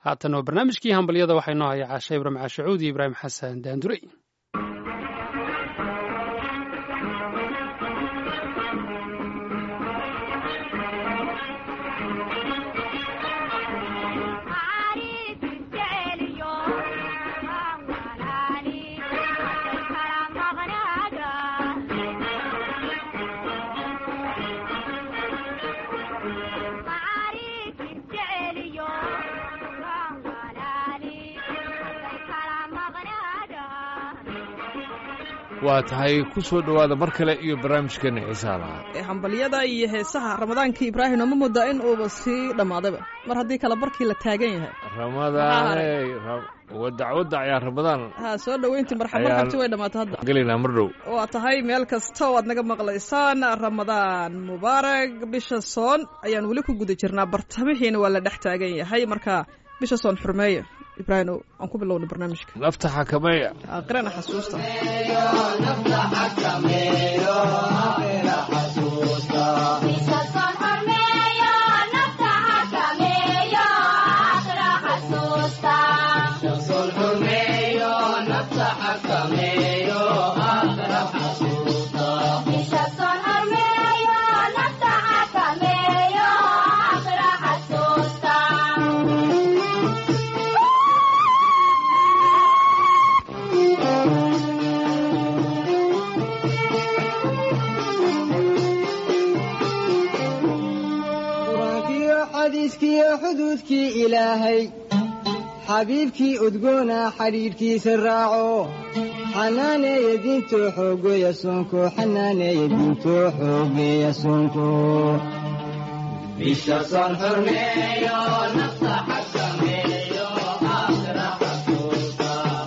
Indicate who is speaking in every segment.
Speaker 1: haatan oo barnaamijkii hambalyada waxaa inoo haya caashe ibraahim caashacuud iyo ibraahim xasan daandurey
Speaker 2: waa tahay ku soo dhowaada mar kale iyo barnaamijkeena xiisaha lahaa
Speaker 3: hambalyada iyo heesaha ramadaanka ibraahim oma moodaa in uuba sii dhammaadayba mar haddii kale barkii la taagan yahay
Speaker 2: ramadaane wadac wadac ayaa ramadaan
Speaker 3: ha soo dhoweyntii marxab marxabti way dhammaatay hadda
Speaker 2: gelaynaa mar dhow
Speaker 3: waa tahay meel kasta oo aad naga maqlaysaan ramadaan mubaarak bisha soon ayaan weli ku guda jirnaa bartamihiina waa la dhex taagan yahay marka bisha soon xurmeeya ibraahim aan ku bilowna barnaamijka
Speaker 2: nafta xakameeya
Speaker 3: aqrana xasuusta
Speaker 4: xadiiskiyo xuduudkii ilaahay xabiibkii udgoona xidhiidhkiisa raaco xanaaneeya diintoo xoogeeya soonko xanaaneeya diintoo xoogeeya soonko bisha soon xurmeeyo nafta xakameeyo aakhira xasuusta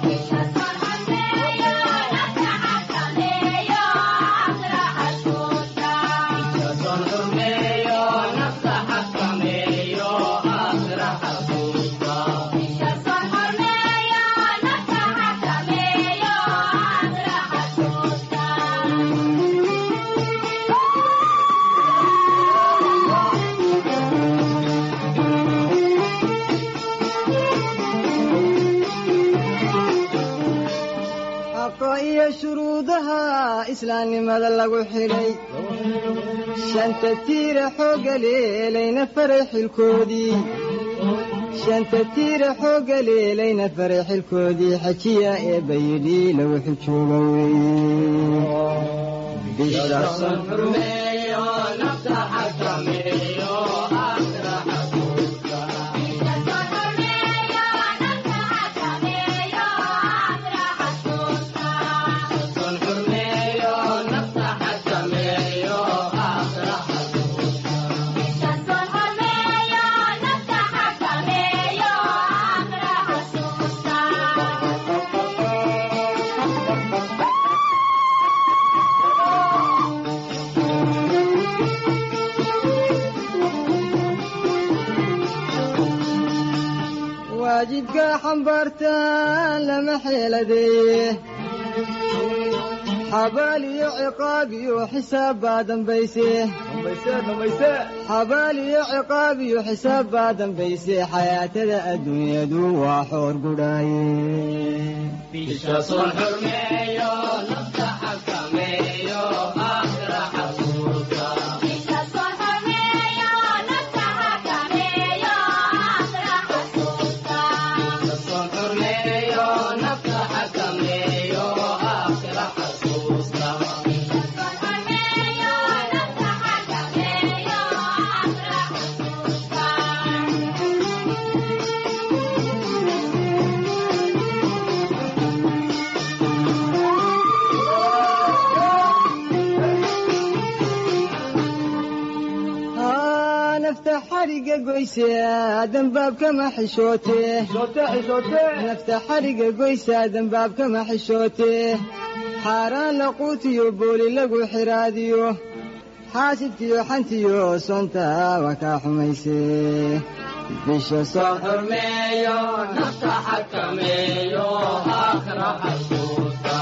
Speaker 4: iyo shuruudaha islaamnimada lagu xidhay shanta tiira xoogga leelayna faray xilkoodii shanta tiira xoogga leelayna faray xilkoodii xajiya ee bayidhi lagu xijooga waajibka xambaartaan lama xeeladeeye xabaal iyo ciqaab iyo xisaab baa dambayse xabaal iyo ciqaab iyo xisaab baa dambayse xayaatada adduunyadu waa xoor gudhaaye xariga goyse dambaabkama xishootee nafta xariga goysa dambaabkama xishootee xaaraan laquutiyo booli lagu xiraadiyo xaasidkiyo xantiyo sonta waa kaa xumayse bisha soo xurmeeyo nafta xakameeyo aakhira xasuusta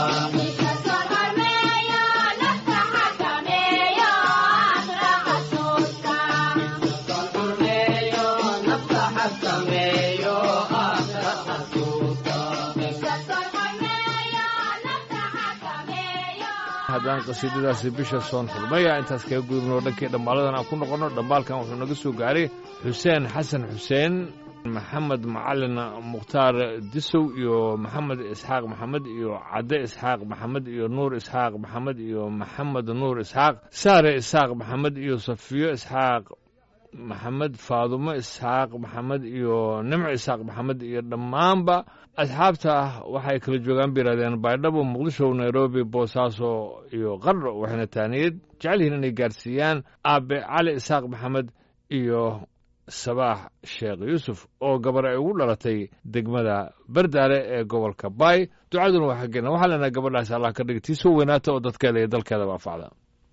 Speaker 2: haddaan qasiidadaasi bisha soon xurmaya intaas kaga gudubno dhankii dhammaaladan aan ku noqonno dhambaalkan wuxuu naga soo gaaray xuseen xasan xuseen maxamed macalin mukhtaar disow iyo maxamed isxaaq maxamed iyo cadde isxaaq maxamed iyo nuur isxaaq maxamed iyo maxamed nuur isxaaq saare isxaaq maxamed iyo safiyo isxaaq maxamed faadumo isxaaq maxamed iyo nimco isxaaq maxamed iyo dhammaanba asxaabta ah waxay kala joogaan bay yidhahdeen baydhabo muqdisho nairobi boosaaso iyo qardho waxayna taaniyad jecel yihiin inay gaarsiiyaan aabe cali isxaaq maxamed iyo sabaax sheekh yuusuf oo gabar ay ugu dhalatay degmada bardaale ee gobolka baay ducaduna waa xaggeena waxaa leenahay gabadhaas allah ka dhig tii soo weynaata oo dadkeeda iyo dalkeedaba anfacda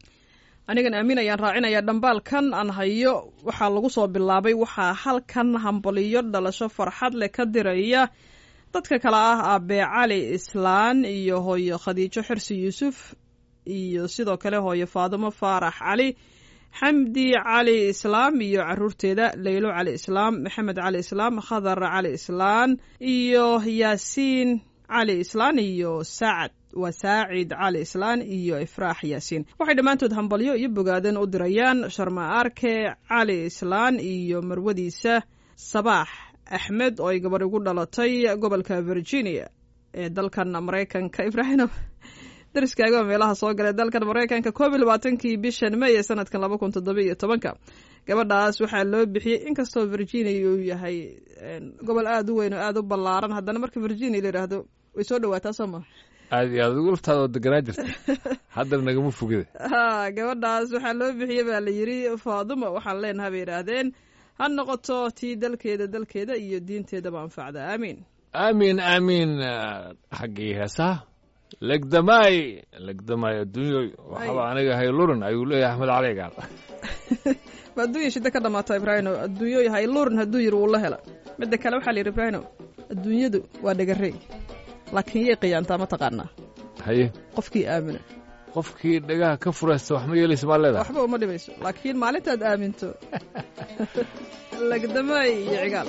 Speaker 3: anigan aamin ayaan raacinayaa dhambaalkan aan hayo waxaa lagu soo bilaabay waxaa halkan hambaliyo dhalasho farxad leh ka diraya dadka kale ah aabbe cali islaan iyo hooyo khadiijo xirsi yuusuf iyo sidoo kale hooyo faadumo faarax cali xamdi cali islaam iyo caruurteeda leylo cali islaam maxamed cali islaam khadar cali islaan iyo yaasiin cali islaan iyo saacad waa saacid cali islaan iyo ifraax yaasiin waxay dhammaantood hambalyo iyo bogaadeen u dirayaan sharma arke cali islaan iyo marwadiisa sabaax axmed oo ay gabadh ugu dhalatay gobolka virginia ee dalkan maraykanka ibraahim dariskaaga meelaha soo galay dalkan maraykanka koob iyo labaatankii bishan may ee sanadkan laba kun toddoba iyo tobanka gabadhaas waxaa loo bixiyey inkastoo virginia uu yahay gobol aada u weyn oo aada u ballaaran haddana marka virginia la yidhaahdo way soo dhawaataa soo maa
Speaker 2: aad iyo aad ugu laftaada oo deganaa jirta haddana nagama fogida
Speaker 3: ha gabadhaas waxaa loo bixiyey baa la yidhi faaduma waxaan leenaha bay yidhaahdeen ha noqoto tii dalkeeda dalkeeda iyo diinteedaba anfacda aamiin
Speaker 2: aamiin aamiin xaggii heesaha legdamaay legdamaay adduunyoy waxaba aniga haylurin ayuu leeyahay axmed cali gaal
Speaker 3: ma adduunya shida ka dhamaata ibraahino adduunyo haylurin hadduu yiri wuu la hela midda kale waxaa la yidhi ibraahino adduunyadu waa dhagarey laakiin yay qiyaantaa ma taqaanaa
Speaker 2: haye
Speaker 3: qofkii aamina
Speaker 2: qofkii dhagaha ka furaysta wax ma yeelaysa maa leedahay
Speaker 3: waxba uma dhimayso laakiin maalintaad aaminto legdamaay iyo cigaal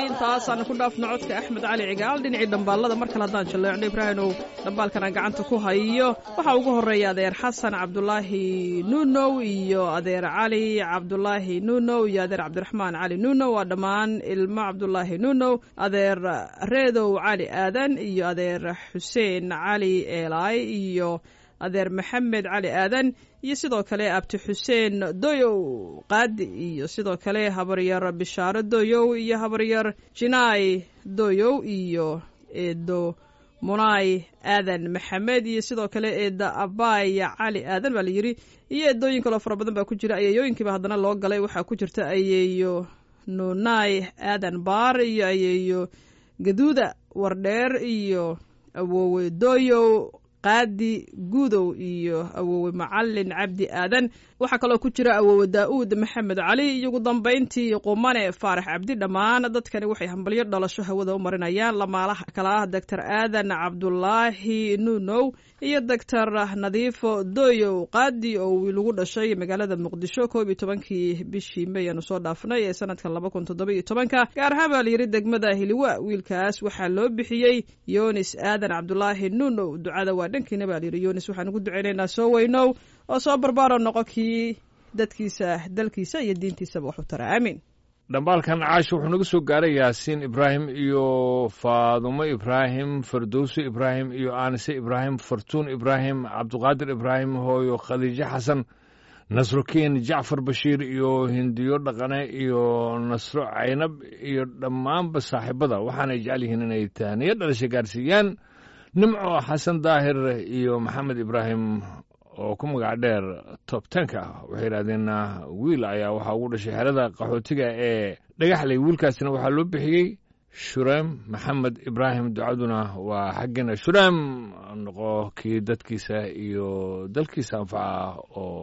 Speaker 3: intaasaana ku dhaafno codka axmed cali cigaal dhinacii dhambaalada mar kale haddaan jalleecno ibraahimow dhambaalkana gacanta ku hayo waxaa ugu horeeya adeer xasan cabdulaahi nuunow iyo adeer cali cabdulaahi nuunow iyo adeer cabdiraxmaan cali nuunow waa dhammaan ilmo cabdulaahi nuunow adeer reedow cali aadan iyo adeer xuseen cali eelaay iyo adeer maxamed cali aadan iyo sidoo kale abti xuseen doyow qaadi iyo sidoo kale habaryar bishaaro doyow iyo habaryar jinaay doyow iyo eedo munaay aadan maxamed iyo sidoo kale eeda abaya cali aadan baa la yidhi iyo eedooyin kaloo fara badan baa ku jira ayeeyooyinkiiba haddana loo galay waxaa ku jirta ayeeyo nunaay aadan baar iyo ayeeyo gaduuda wardheer iyo awoowe doyow qaadi guudow iyo awoowe macalin cabdi aadan waxaa kaloo ku jira awoowe daa'uud maxamed cali iyo ugu dambayntii qumane faarax cabdi dhammaan dadkani waxay hambalyo dhalasho hawada u marinayaan lamaalaha kala ah doctor aadan cabdulaahi nuunow iyo doctor nadiifo doyow qaadi oo wiil ugu dhashay magaalada muqdisho koob iyo tobankii bishii may aanu soo dhaafnay ee sanadkan laba kun toddoba iyo tobanka gaar ahaan baa layidhi degmada hiliwa wiilkaas waxaa loo bixiyey yonis aadan cabdulaahi nuunow ducada waa dhankiina baa layidhi yonis waxaan ugu ducaynaynaa soo weynow oo soo barbaaro noqo kii dadkiisa dalkiisa iyo diintiisaba wax u tara aamiin
Speaker 2: dhambaalkan caasha wuxuu naga soo gaaray yaasiin ibraahim iyo faadumo ibraahim fardowso ibraahim iyo aanise ibraahim fartuun ibraahim cabduqaadir ibraahim hooyo khadiijo xasan nasrokiin jacfar bashiir iyo hindiyo dhaqane iyo nasro caynab iyo dhammaanba saaxiibada waxaanay jecel yihiin inay taaniyo dhalasha gaarsiiyaan nimco xasan daahir iyo maxamed ibraahim oo ku magac dheer tob tenka waxay yidhahdeen wiil ayaa waxaa ugu dhashay xerada qaxootiga ee dhagaxley wiilkaasina waxaa loo bixiyey shureem maxamed ibraahim ducaduna waa xaggeena shureem noqo kii dadkiisa iyo dalkiisa anfaca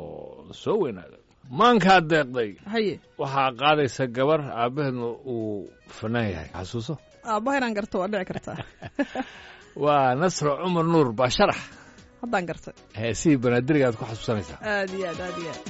Speaker 2: oo soo weynaada maankaa deeqday
Speaker 3: haye
Speaker 2: waxaa qaadaysa gabar aabbaheedna uu fanaan yahay xasuuso
Speaker 3: aabbaha inaan garto waa dhici kartaa
Speaker 2: waa nasro cumar nuur baa sharax
Speaker 3: haddaan gartay
Speaker 2: heesihii banaadiriga aad ku xasuusanaysaa
Speaker 3: aad iyo aad aad iyo aad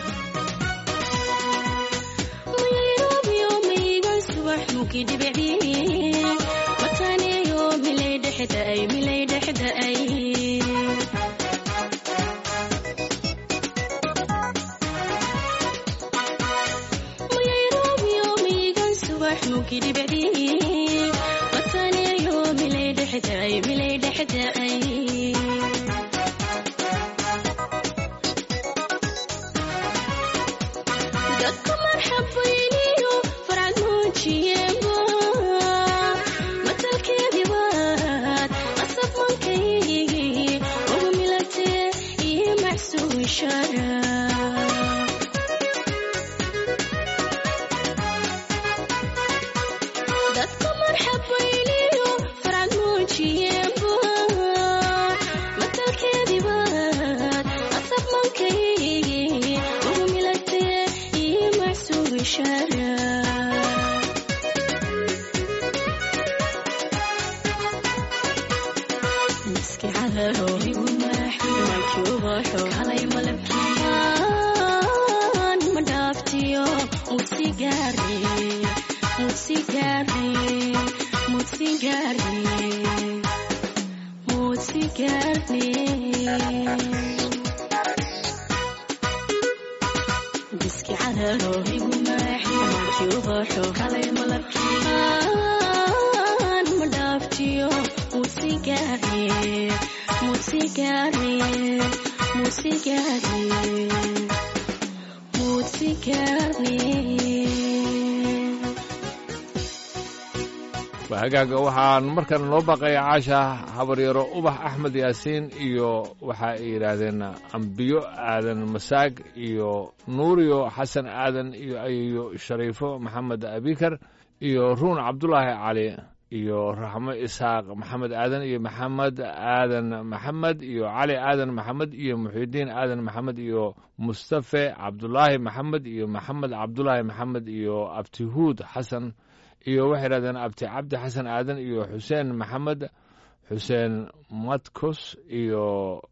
Speaker 2: hagaaga waxaan markan noo baqaya caasha habaryaro ubax axmed yaasiin iyo waxa ay yidhaahdeen ambiyo aadan masaag iyo nuuriyo xasan aadan iyo ayeyo shariifo maxamed abikar iyo ruun cabdulaahi cali iyo raxmo isxaaq maxamed aadan iyo maxamed aadan maxamed iyo cali aadan maxamed iyo muxidiin aadan maxamed iyo mustafe cabdulaahi maxamed iyo maxamed cabdulaahi maxamed iyo abtihuud xasan iyo waxay yidhahdeen abti cabdi xasan aadan iyo xuseen maxamed xuseen madkos iyo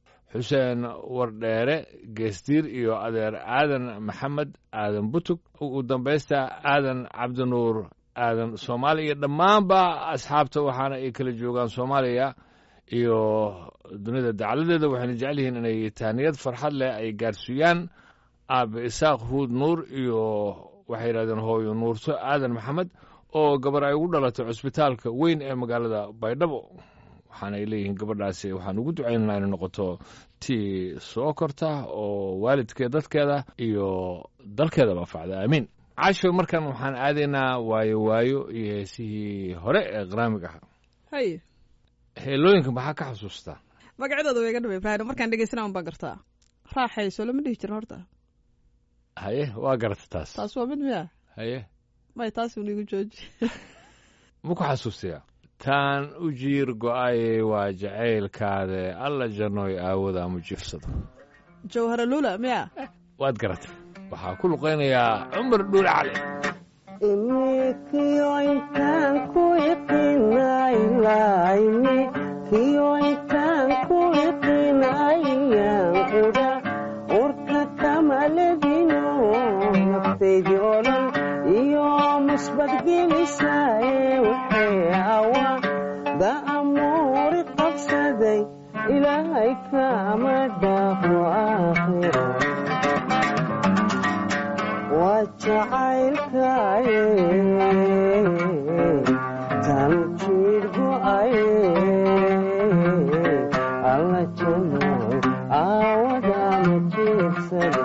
Speaker 2: xuseen wardheere geesdiir iyo adeer aadan maxamed aadan butug ugu dambaysta aadan cabdinuur aadan soomaaliya iyo dhammaanba asxaabta waxaana ay kala joogaan soomaaliya iyo dunida dacaladeeda waxayna jecel yihiin inay tahniyad farxad leh ay gaarsiiyaan aabe isaaq huud nuur iyo waxay yidhahdeen hooyo nuurto aadan maxamed oo gabar ay ugu dhalatay cusbitaalka weyn ee magaalada baydhabo waxaana ay leeyihiin gabadhaasi waxaan ugu ducaynanaa inay noqoto tii soo korta oo waalidkeed dadkeeda iyo dalkeedaba facda aamiin casho markan waxaan aadaynaa waayo waayo iyo heesihii hore ee qaraamig ah
Speaker 3: hay
Speaker 2: heelooyinka maxaa ka xasuustaa
Speaker 3: magacyadooda way iga dhaba ibraahim markaan dhegeysana un baan gartaa raaxayso lama dhihi jirin horta
Speaker 2: haye waa garata taas
Speaker 3: taas waa mid miya
Speaker 2: haye
Speaker 3: may taas un igu jooji
Speaker 2: ma ku xasuustayaa taan u jiir go'aye waa jacaylkaade alla jannoy aawada ama jiifsado
Speaker 3: jawhara lula miya
Speaker 2: waad garatay waxaa ku luqaynayaa cumar dhuule cali
Speaker 5: ilaahay kama dhaafo aakhiro waa jacaylkaye tan jiir go'aye alla janoy aawadama jiirsade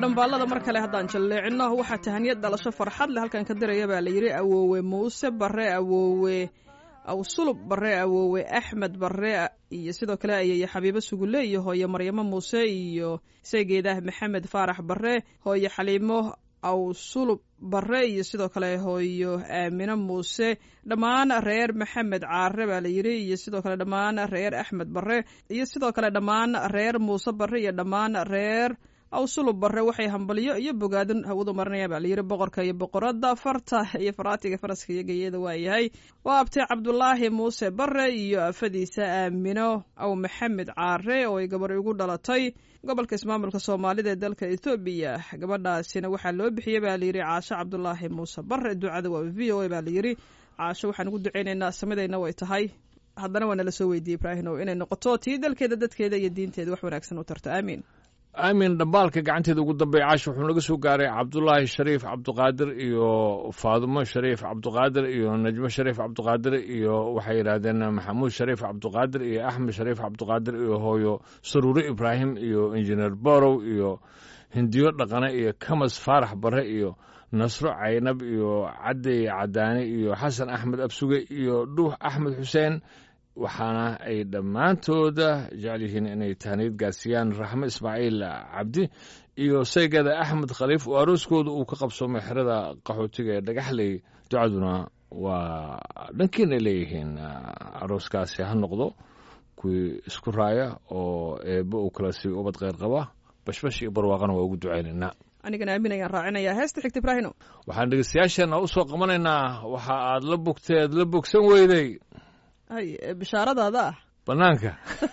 Speaker 3: dhambaalada mar kale haddaan jalleecino waxaa tahaniyad dhalasho farxad leh halkan ka diraya baa la yidhi awoowe muuse bare awoowe awsulub bare awoowe axmed bare iyo sidoo kale ayay xabiibo sugule iyo hooye maryamo muuse iyo saygeedah maxamed faarax bare hooye xaliimo awsulub bare iyo sidoo kale hooyo aamino muuse dhammaan reer maxamed caare baa la yidhi iyo sidoo kale dhammaan reer axmed bare iyo sidoo kale dhammaan reer muuse bare iyo dhammaan reer awsulub bare waxay hambalyo iyo bogaadin hawadu marinayaan baa layidhi boqorka iyo boqorada farta iyo faraatiga faraska iyo geeyada waayahay waa abtay cabdulaahi muuse bare iyo afadiisa aamino aw maxamed caare oo ay gabar ugu dhalatay gobolka ismaamulka soomaalida ee dalka ethoobiya gabadhaasina waxaa loo bixiyey baa layidhi caasho cabdulaahi muuse bare ducada waa v o a baa layidhi caasho waxaan ugu duceynaynaa samidayna way tahay haddana waa nala soo weydiiyey ibraahino inay noqoto tii dalkeeda dadkeeda iyo diinteeda wax wanaagsan u tarto aamiin
Speaker 2: aamin dhambaalka gacanteeda ugu dambeeya caash wuxuu naga soo gaaray cabdulaahi shariif cabdiqaadir iyo faadumo shariif cabdiqaadir iyo najmo shariif cabdiqaadir iyo waxay yidhaahdeen maxamuud shariif cabdiqaadir iyo axmed shariif cabdiqaadir iyo hooyo saruure ibraahim iyo injineer borow iyo hindiyo dhaqane iyo kamas faarax bare iyo nasro caynab iyo cadey cadaane iyo xasan axmed absuge iyo dhuux axmed xuseen waxaana ay dhammaantooda jecel yihiin inay tahniyad gaarsiiyaan raxmo ismaaciil cabdi iyo saygeeda axmed khaliif oo arooskooda uu ka qabsoomay xerada qaxootiga ee dhagaxley ducaduna waa dhankiinay leeyihiin arooskaasi ha noqdo kuwii isku raaya oo eebbe uu kala siiyo ubad kheyr qaba bashbash iyo barwaaqana waa ugu ducaynaynaa
Speaker 3: anigana aamin ayaan raacinayaa heesta xigta ibraahino
Speaker 2: waxaan dhegeystayaasheenna u soo qabanaynaa waxa aad la bogteed la bogsan weyday
Speaker 3: hay bishaaradaada ah
Speaker 2: bannaanka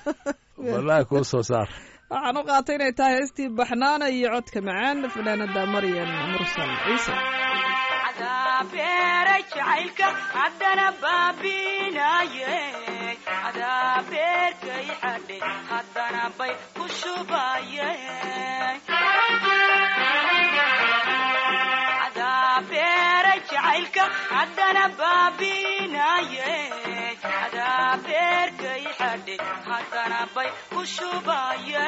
Speaker 2: wallaahi kuu soo saar
Speaker 3: waxaan u qaatay inay tahay heestii baxnaana iyo codka macaan fanaanada maryan mursal ciise
Speaker 6: beeray jacaylka haddana baabinaye adaa beerkay xadhe haddana bay ku shubaye adaa beeray jacaylka haddana baabinaye adaa beerkay xadhe haddana bay ku shubaye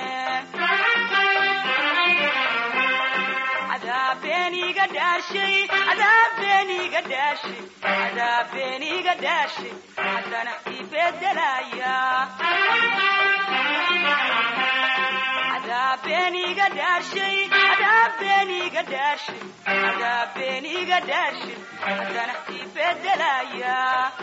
Speaker 6: adaabeniga dhaashay adaabeniga dhaashay adaabeniga dhaashay haddana ibedelaya adaabeniga dhaashay adaabeniga dhaashay adaabeniga dhaashay haddana ibedelaya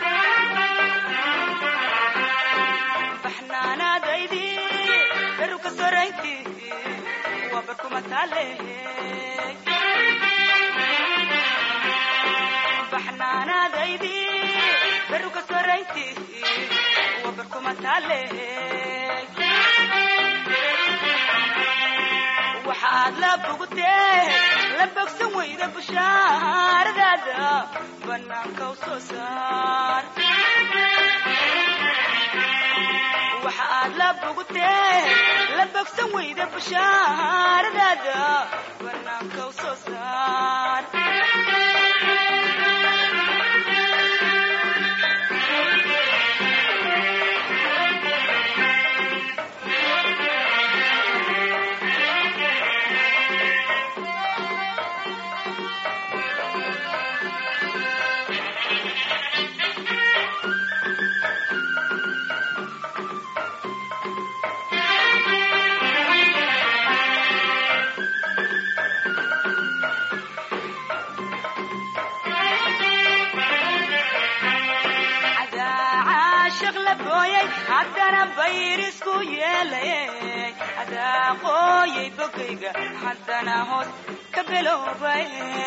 Speaker 6: baxnaanaadaydi beruka sorayntii waa barkuma taalehe baxnaanaadaydi beruka sorayntii waa barkuma taalehe waxaad la bogtee la bogsan weyda bushaaradaada bannaanka u soo saar waxaad la bogtee la bogsan weyda bushaaradaada bannaanka u soo saar haddana bayrisku yeelay adaa qooyay bogayga haddana hoos ka beloobay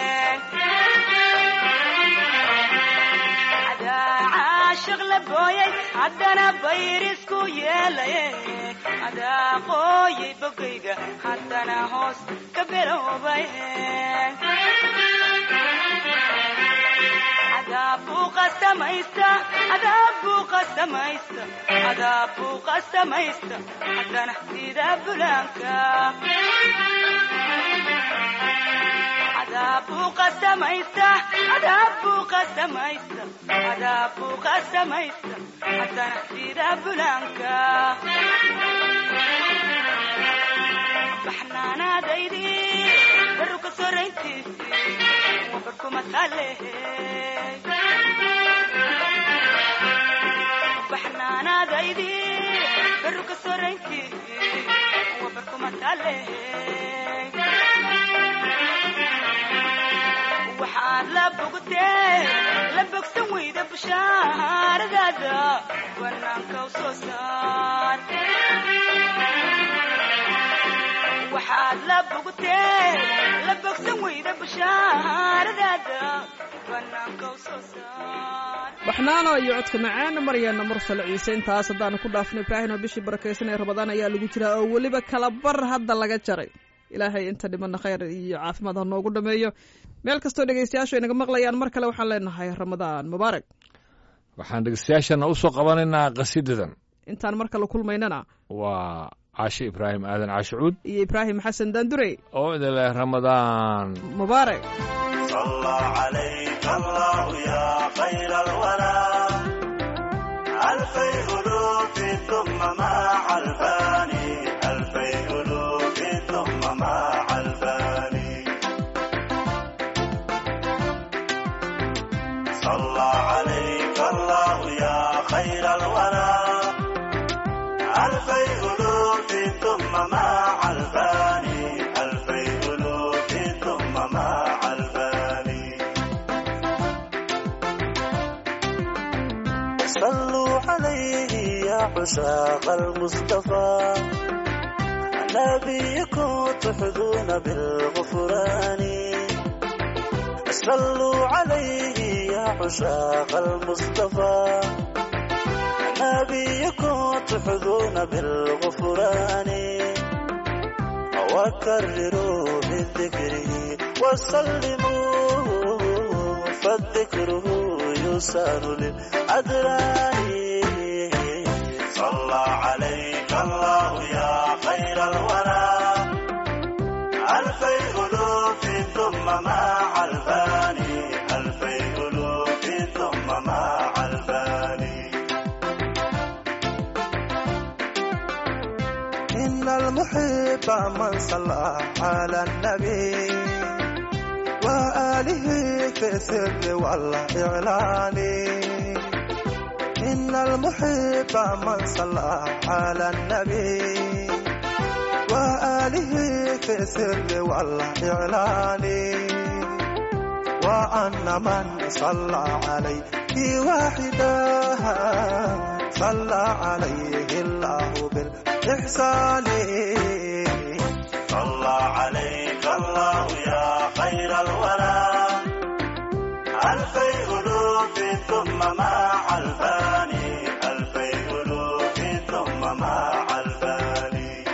Speaker 6: adaa caashiq la booyay haddana bayrisku yeelay adaa qooyay bogayga haddana hoos ka beloobay adaabbuu qasamaysta adaabbuu qasamaysta adaabbuu qasamaysta haddana sida bulaanka adaabbuu qasamaysta adaabbuu qasamaysta adaabbuu qasamaysta haddana sida bulaanka baxnaanaadaydi baru ka sorayntiisi wabarkuma taalehe baxnaanaadaydi baru ka sorayntiisi wabarkuma taalehe waxaad la bogtee la bogsan weyda bushaaradaada banaanka u soo saar waxaad la bogtee la bogsan weyda bushaaradaada banaanka u soo saar
Speaker 3: baxnaano iyo codka macaan maryaana mursal ciise intaas haddaanu ku dhaafno ibraahim oo bishii barakaysan ee ramadaan ayaa lagu jiraa oo weliba kala bar hadda laga jaray ilaahay inta dhimana khayr iyo caafimaad ha noogu dhameeyo meel kastoo dhegaystayaashu ay naga maqlayaan mar kale waxaan leenahay ramadaan mubaarak
Speaker 2: waxaan dhegeystayaashana u soo qabanaynaa qasiidadan
Speaker 3: intaan mar kale kulmaynana
Speaker 2: waa caashe ibraahim aadan caashe cuud
Speaker 3: iyo ibraahim xasan daandurey
Speaker 2: oo idin leh ramadaan
Speaker 3: mubaarak
Speaker 7: صلى عليك الله يا خير الورى ألفي ألوف ثم مع الفاني ألفي ألوف ثم مع الفاني صلى عليك الله يا خير الورى ألفي ألوف ثم مع الفاني ألفي ألوف ثم مع الفاني صلوا عليه يا عشاق المصطفى نبيكم تحظون بالغفران صلوا عليه يا عشاق المصطفى نبيكم تحظون بالغفران وكرروا من ذكره وسلموا فالذكره يسار للأدران صلى عليك الله يا خير الورى ألفي ألوف ثم مع الفاني ألفي ألوف ثم مع الفاني إن المحب من صلى على النبي وآله في السر والإعلان إن المحب من صلى على النبي وآله في السر والإعلان وأن من صلى عليه واحدا صلى عليه الله بالإحسان صلى عليك الله يا خير الورى ألفي ألوف ثم مع الفاني ألفي ألوف ثم مع الفاني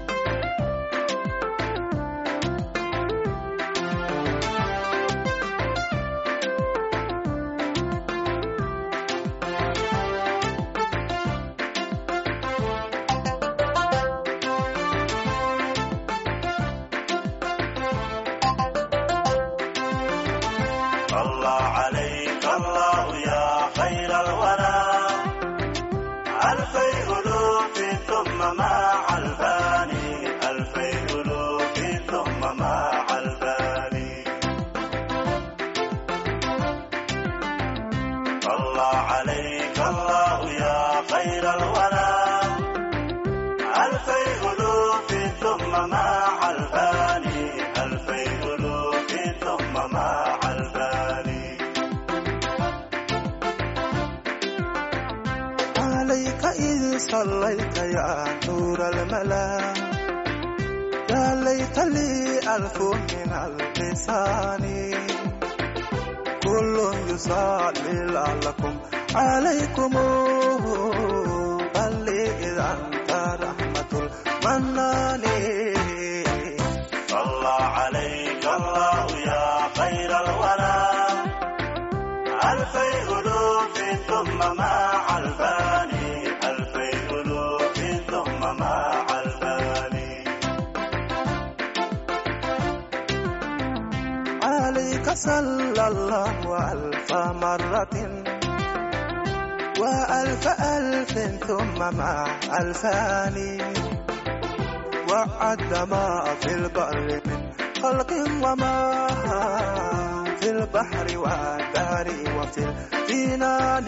Speaker 7: صلى عليك الله يا خير الورى ألفي ألوف ثم مع الفاني ألفي ألوف ثم مع الفاني صلى عليك الله يا خير الورى ألفي ألوف ثم مع الفاني ألفي ألوف ثم مع الفاني عليك إذ صليت يا نور الملا يا ليت لي ألف من اللسان كل يصلي لعلكم عليكم بل إذا أنت رحمة المنان صلى عليك الله يا خير الورى ألفي ألوف ثم مع الفاني ألفي ألوف ثم مع الفاني عليك صلى الله ألف مرة وألف ألف ثم مع ألفان وعد ما في البر من خلق وما في البحر والبحر وفي الجنان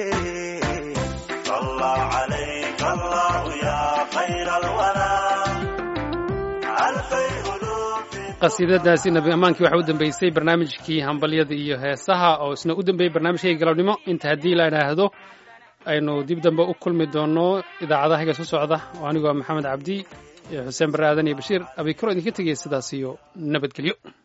Speaker 7: صلى عليك الله يا خير الورى ألفي ألوف
Speaker 1: qasiidadaasi nabi ammaankii waxaa u dambeysay barnaamijkii hambalyada iyo heesaha oo isna u dambeeyey barnaamijkayga galabnimo inta haddii la idhaahdo aynu dib dambe u kulmi doono idaacadahaga soo socda oo anigoo maxamed cabdi iyo xuseen barre aadan iyo bashiir abikaro idinka tegaya sidaas iyo nabadgelyo